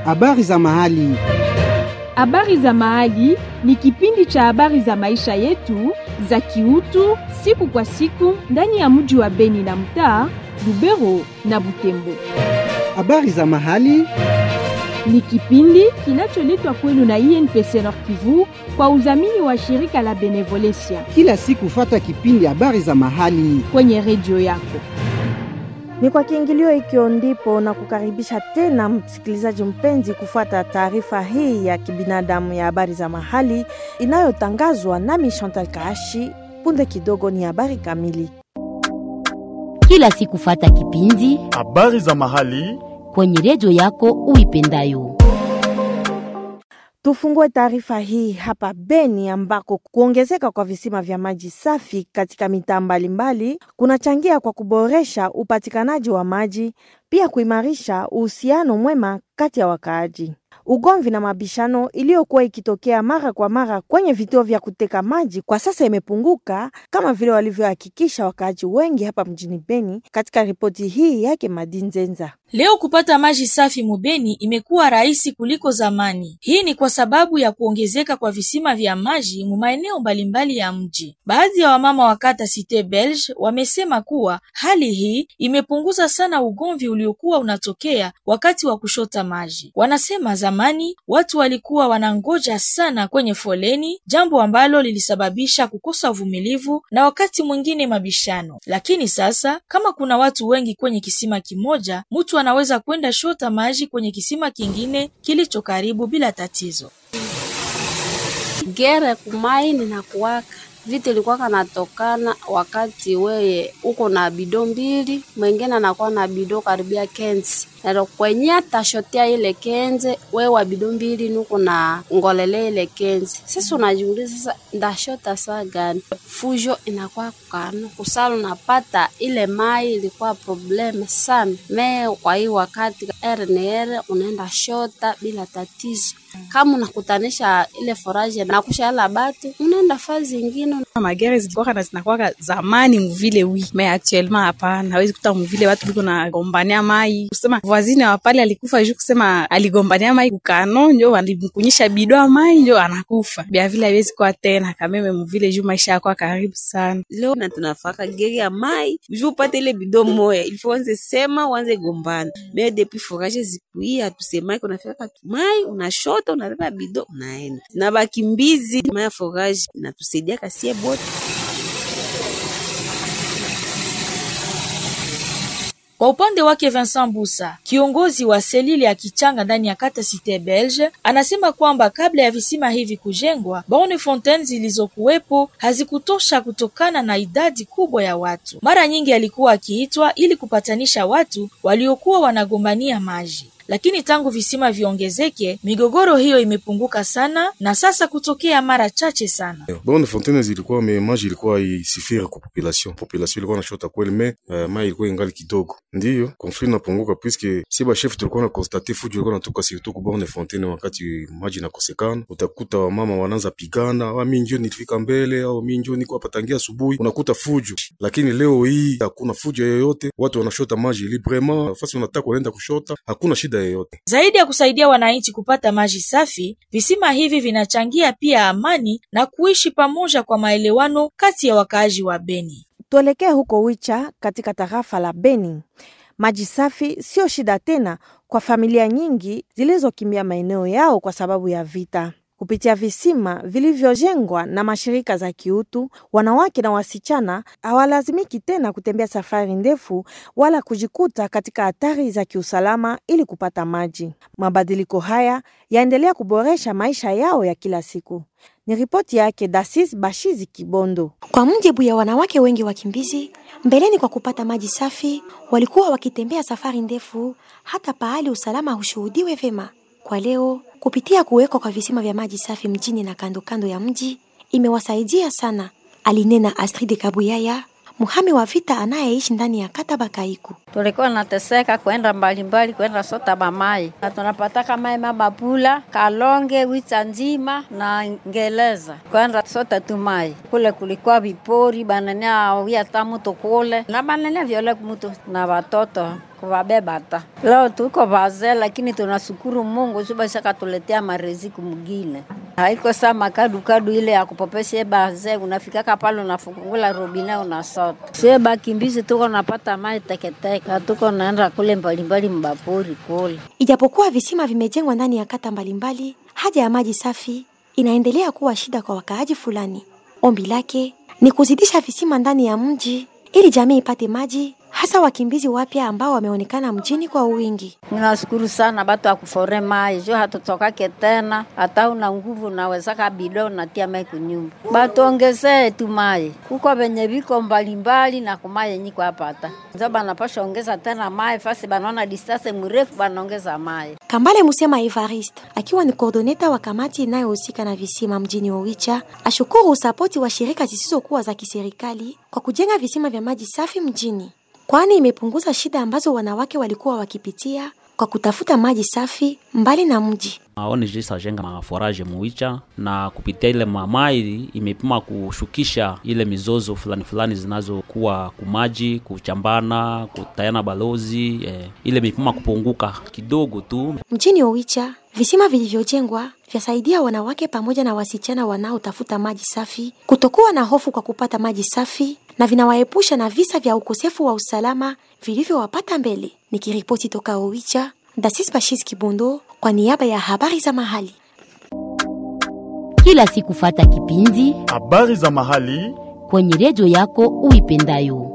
Habari za mahali. Habari za mahali ni kipindi cha habari za maisha yetu za kiutu siku kwa siku ndani ya mji wa Beni na mtaa Lubero na Butembo. Habari za mahali. Ni kipindi kinacholetwa kwenu na INPC Nord Kivu kwa udhamini wa shirika la Benevolencia Kila siku fata kipindi habari za mahali. kwenye redio yako. Ni kwa kiingilio hikyo ndipo na kukaribisha tena msikilizaji mpenzi kufuata taarifa hii ya kibinadamu ya habari za mahali inayotangazwa nami Chantal Kaashi. Punde kidogo ni habari kamili. kila siku fata kipindi Habari za mahali. kwenye redio yako uipendayo. Tufungue taarifa hii hapa Beni ambako kuongezeka kwa visima vya maji safi katika mitaa mbalimbali kunachangia kwa kuboresha upatikanaji wa maji, pia kuimarisha uhusiano mwema kati ya wakaaji. Ugomvi na mabishano iliyokuwa ikitokea mara kwa mara kwenye vituo vya kuteka maji kwa sasa imepunguka kama vile walivyohakikisha wakaaji wengi hapa mjini Beni katika ripoti hii yake Madinzenza. Leo kupata maji safi Mubeni imekuwa rahisi kuliko zamani. Hii ni kwa sababu ya kuongezeka kwa visima vya maji mu maeneo mbalimbali ya mji. Baadhi ya wamama wa kata Cité Belge wamesema kuwa hali hii imepunguza sana ugomvi uliokuwa unatokea wakati wa kushota maji. Wanasema zamani watu walikuwa wanangoja sana kwenye foleni, jambo ambalo lilisababisha kukosa uvumilivu na wakati mwingine mabishano. Lakini sasa kama kuna watu wengi kwenye kisima kimoja, mtu anaweza kwenda shota maji kwenye kisima kingine kilicho karibu bila tatizo. gere kumai ninakuwaka vita ilikuwa kanatokana wakati weye uko na bido mbili, mwingine anakuwa na bido karibia kenzi nero kwenye atashotea ile kenze, wewe wa bido mbili nuko na ngolele ile kenzi. Sasa unajiuliza sasa, ndashota saa gani? Fujo inakuwa kukano kusala, unapata ile mai ilikuwa problem sana me. Kwa hii wakati RNR unaenda shota bila tatizo, kama unakutanisha ile foraje na kushala batu, unaenda fazi ingine magere zilikuwa na zinakuwa zamani mvile wi me actuellement hapana, hawezi kuta mvile watu biko na gombania mai kusema voisine wa pale alikufa juu kusema aligombania mai kukano njo walimkunyisha bidoa mai njo anakufa bia vile haiwezi kuwa tena kameme mvile juu maisha yakuwa karibu sana. leo na tunafaka geri ya mai juu upate ile bido moya ilifo wanze sema wanze gombana me depuis forage zikuia hatusemaki unafika mai unashota unabeba bido unaenda na bakimbizi mai ya forage inatusaidia kasie bote Kwa upande wake Vincent Busa, kiongozi wa selili ya Kichanga ndani ya kata Cité Belge, anasema kwamba kabla ya visima hivi kujengwa, borne fontaine zilizokuwepo hazikutosha kutokana na idadi kubwa ya watu. Mara nyingi alikuwa akiitwa ili kupatanisha watu waliokuwa wanagombania maji. Lakini tangu visima viongezeke, migogoro hiyo imepunguka sana na sasa kutokea mara chache sana. Bonne fontaine zilikuwa me maji ilikuwa isifiri kwa population. Population ilikuwa nashota kweli me uh, mai ilikuwa ingali kidogo. Ndiyo konflit napunguka puisque si ba chef tulikuwa na constate fujo ilikuwa natoka surtout ku bonne fontaine wakati maji nakosekana. Utakuta wamama wanaanza pigana, wa mimi ndio nilifika mbele au mimi ndio niko hapa tangia asubuhi. Unakuta fujo. Lakini leo hii hakuna fujo yoyote. Watu wanashota maji librement. Fasi unataka kuenda kushota, hakuna shida yoyote. Zaidi ya kusaidia wananchi kupata maji safi, visima hivi vinachangia pia amani na kuishi pamoja kwa maelewano kati ya wakaaji wa Beni. Tuelekee huko Wicha katika tarafa la Beni. Maji safi sio shida tena kwa familia nyingi zilizokimbia maeneo yao kwa sababu ya vita. Kupitia visima vilivyojengwa na mashirika za kiutu, wanawake na wasichana hawalazimiki tena kutembea safari ndefu wala kujikuta katika hatari za kiusalama ili kupata maji. Mabadiliko haya yaendelea kuboresha maisha yao ya kila siku. Ni ripoti yake Dasis Bashizi Kibondo. Kwa mujibu ya wanawake wengi wakimbizi, mbeleni kwa kupata maji safi walikuwa wakitembea safari ndefu hata pahali usalama hushuhudiwe vema. Kwa leo, kupitia kuwekwa kwa visima vya maji safi mjini na kando kando ya mji imewasaidia sana, alinena Astrid Kabuyaya, muhami wa vita anayeishi ndani ya kata Bakaiku. tulikuwa nateseka kwenda mbalimbali kwenda sota bamai na tunapataka mai mabapula kalonge wita nzima na ngeleza kwenda sota tu mai kule kulikuwa vipori banania wia ta mutu kule na banania vyole mutu na watoto kuvabeba ta leo tuko vazee lakini tunashukuru Mungu subasha katuletea mareziku mugine haiko saa makadukadu ile ya kupopesha baze unafikaka pale unafungula robine unasota sie bakimbizi tuko napata mai teketeke na tuko naenda kule mbalimbali mbapori kule Ijapokuwa visima vimejengwa ndani ya kata mbalimbali, haja ya maji safi inaendelea kuwa shida kwa wakaaji fulani. Ombi lake ni kuzidisha visima ndani ya mji ili jamii ipate maji, hasa wakimbizi wapya ambao wameonekana mjini kwa wingi. Ninashukuru sana batu akufore mai jo hatutokake tena, hata una nguvu nawezaka bido natia mai kunyumba, batuongezee tu mai kuko venye viko mbalimbali na kuma yenyi kwa hapata njo banapasha ongeza tena mai fasi banaona distance mrefu banaongeza mai. Kambale Musema Evariste akiwa ni koordoneta wa kamati inayohusika na visima mjini Owicha ashukuru usapoti wa shirika zisizokuwa za kiserikali kwa kujenga visima vya maji safi mjini, kwani imepunguza shida ambazo wanawake walikuwa wakipitia kwa kutafuta maji safi mbali na mji. ONG sajenga maforaje muicha na kupitia ile mamai imepima kushukisha ile mizozo fulani fulani zinazokuwa kumaji kuchambana kutayana balozi eh, ile imepima kupunguka kidogo tu. Mjini Owicha visima vilivyojengwa vyasaidia wanawake pamoja na wasichana wanaotafuta maji safi kutokuwa na hofu kwa kupata maji safi na vinawaepusha na visa vya ukosefu wa usalama vilivyowapata mbele. Nikiripoti toka Owicha, Dasis Bashis Kibondo kwa niaba ya habari za mahali. Kila siku fata kipindi habari za mahali kwenye redio yako uipendayo.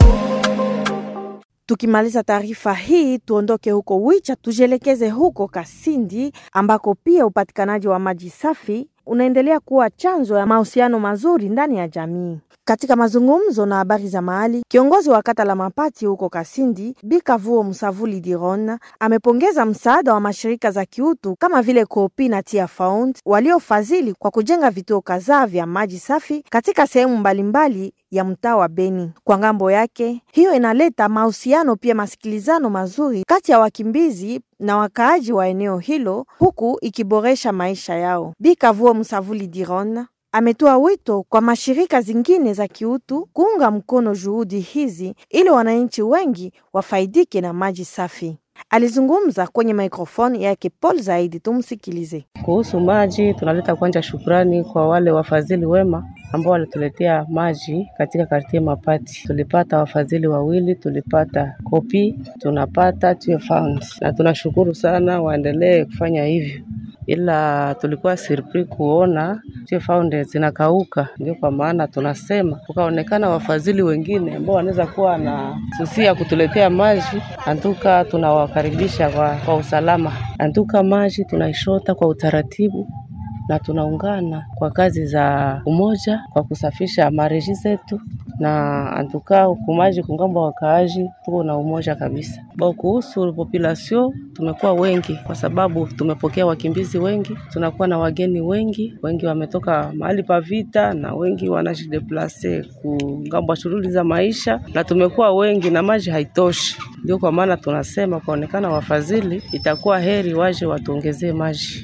Tukimaliza taarifa hii, tuondoke huko Wicha tujielekeze huko Kasindi ambako pia upatikanaji wa maji safi unaendelea kuwa chanzo ya mahusiano mazuri ndani ya jamii. Katika mazungumzo na habari za mahali, kiongozi wa kata la Mapati huko Kasindi, Bikavuo Msavuli Diron, amepongeza msaada wa mashirika za kiutu kama vile Kopi na Tia Found waliofadhili kwa kujenga vituo kadhaa vya maji safi katika sehemu mbalimbali ya mtaa wa Beni. Kwa ngambo yake, hiyo inaleta mahusiano pia masikilizano mazuri kati ya wakimbizi na wakaaji wa eneo hilo huku ikiboresha maisha yao. Bikavuo Msavuli Diron ametoa wito kwa mashirika zingine za kiutu kuunga mkono juhudi hizi ili wananchi wengi wafaidike na maji safi. Alizungumza kwenye mikrofoni yake Paul Zaidi, tumsikilize. Kuhusu maji, tunaleta kwanza shukrani kwa wale wafadhili wema ambao walituletea maji katika kartie Mapati. Tulipata wafadhili wawili, tulipata Kopi, tunapata Tue Fund, na tunashukuru sana, waendelee kufanya hivyo ila tulikuwa surpris kuona Tue Fund zinakauka. Ndio kwa maana tunasema kukaonekana wafadhili wengine ambao wanaweza kuwa na susia kutuletea maji, antuka tunawakaribisha kwa, kwa usalama. Antuka maji tunaishota kwa utaratibu na tunaungana kwa kazi za umoja kwa kusafisha mareji zetu na antuka kumaji kungambo wakaaji tuko na umoja kabisa. Ba kuhusu population tumekuwa wengi kwa sababu tumepokea wakimbizi wengi, tunakuwa na wageni wengi, wengi wametoka mahali pa vita na wengi wanajideplase kungambo shughuli za maisha, na tumekuwa wengi na maji haitoshi. Ndio kwa maana tunasema kuonekana wafadhili, itakuwa heri waje watuongezee maji.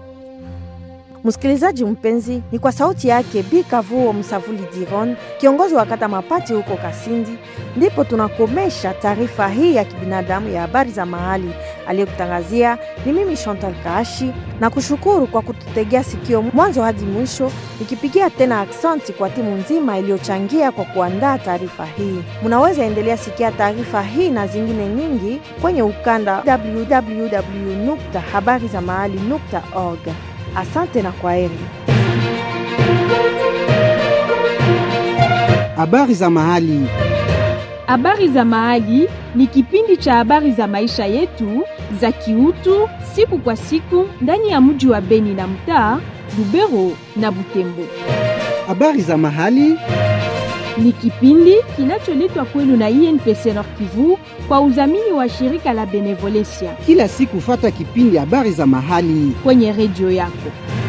Msikilizaji mpenzi, ni kwa sauti yake Bikavuo Msavuli Diron, kiongozi wa kata Mapati huko Kasindi, ndipo tunakomesha taarifa hii ya kibinadamu ya habari za mahali. Aliyekutangazia ni mimi Chantal Kaashi, na kushukuru kwa kututegea sikio mwanzo hadi mwisho, nikipigia tena aksanti kwa timu nzima iliyochangia kwa kuandaa taarifa hii. Munaweza endelea sikia taarifa hii na zingine nyingi kwenye ukanda www.habarizamahali.org. Asante na kwaheri. Habari za mahali. Habari za Mahali ni kipindi cha habari za maisha yetu za kiutu siku kwa siku ndani ya mji wa Beni na mtaa Lubero na Butembo. Habari za mahali Ni kipindi kinacholetwa kwenu na INPC Nord Kivu kwa udhamini wa shirika la Benevolencia kila siku, fata kipindi habari za mahali kwenye redio yako.